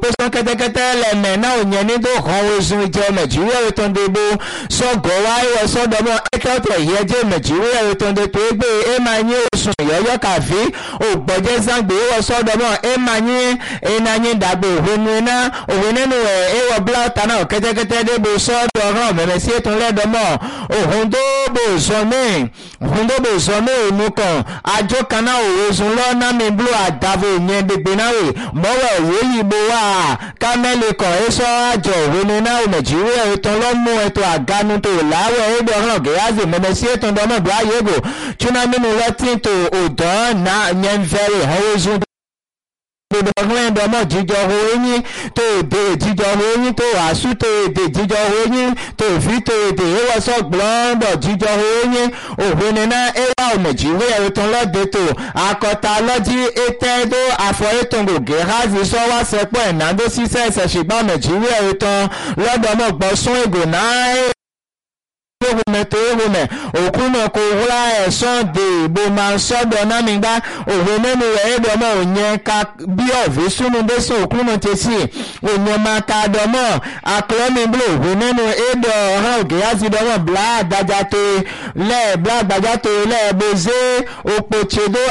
sọ kẹ́tẹ́kẹ́tẹ́ lẹ́mẹ̀ náà ò yẹn ní tó kàn ó sun ìjọ nàìjíríà ètò ìdìbò sọgọ wáyé sọdọmọ ẹkẹtọ ìyẹjẹ nàìjíríà ètò ìdìbò gbé ẹ máa yín oṣù ìyọyọ kàfí ògbọjẹ sàgbé wọ sọdọmọ ẹ máa yín iná yín dàgbé òhun iná òhun nínú ẹ ẹ wọ bláta náà kẹ́tẹ́kẹ́tẹ́ débò sọdọ ọ̀ràn mẹmẹ sí ètò lẹdọmọ òhun tó bò sọ mí òhun tó bò sọ mí òmu kan àjọ kan náà òwe sun lọ náà mi blu àdàbò yẹn gbègbè náà rè mọwọ òwe yìí bó wà kámẹ́lì kan ẹ sọ àjọ òwe ní náà nàìjíríà ètò ọlọ́mú ètò àgánu tó láwọ̀ ẹ̀dọ̀ ọ̀ràn gẹ̀yàzì mẹ́mẹ́ sí ètò ọ̀dọ́mọ̀dọ́ ayégo túná mímú lọ́tí tó ọ̀dọ́ náà yẹn fẹ́rẹ̀ ọ̀hún oṣù gbogbo ọgbọ́n ẹ̀dọ́mọ̀ jíjọ owó eyín tó èdè jíjọ owó eyín tó àṣù tó èdè jíjọ owó eyín tó fi tó èdè ewọ́sọ̀ gbọ́ndọ̀ jíjọ owó eyín òhun nínú ẹwà nàìjíríà ètò lọ́dẹ tó akọta lọ́jí ètẹ́ tó àfọ ètò gògé házi sọ́wọ́ sẹ́pọ̀ ẹ̀nàdó sísẹ́ ẹ̀sẹ̀ ṣùgbọ́n nàìjíríà ètò lọ́dọ̀mọ̀ gbọ́ sún ègò náà ehome tó ehome òkú náà kò wúlá ẹ̀sán de ìbò máa ń sọ́dọ̀ náà nígbà òwe nínú rẹ̀ ẹ̀dọ̀ mọ́ òyìn ká bí ọ̀fẹ́ súnú bẹ́sẹ̀ òkú náà ti sí òyìn máa ka dọ̀mọ́ akọlọ́mí blo òwe nínú ẹ̀dọ̀ ọ̀hán òkè láti dọ̀mọ́ bla àdájá tó lẹ́ẹ̀ bla àgbàjá tó lẹ́ẹ̀ bọ́sẹ̀ òpó tṣedó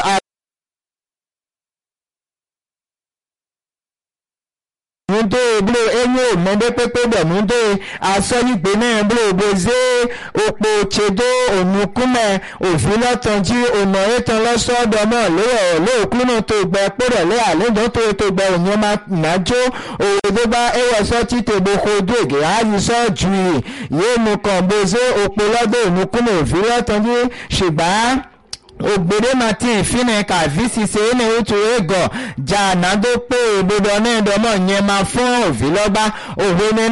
nudo blo enyo mende pepe bẹ nudo asọyigbe náà blo boze opo tsedo onukunmẹ òfin lọtọjú ọ̀nà ètò lọ́sọ̀ọ́dọ̀mọ́ lóyè lóòkúnnù tó gbẹ kpọ́dọ̀ lé àlejò tó tó gbẹ ònyìn máa nàjó òwòdógbà ewọsọ títò gbogbo dègè àyíṣọ ju yìí yéé mu kàn boze opo lọ́dọ̀ onukunmẹ òfin lọ́tọjú ṣùgbọ́n ògbèrè martin ìfínà kàfí ṣiṣẹ́ ní otu ego jà nàdó pé òdodo náà dọ́mọ̀ yẹn máa fún òfin lọ́gbà òwe ní.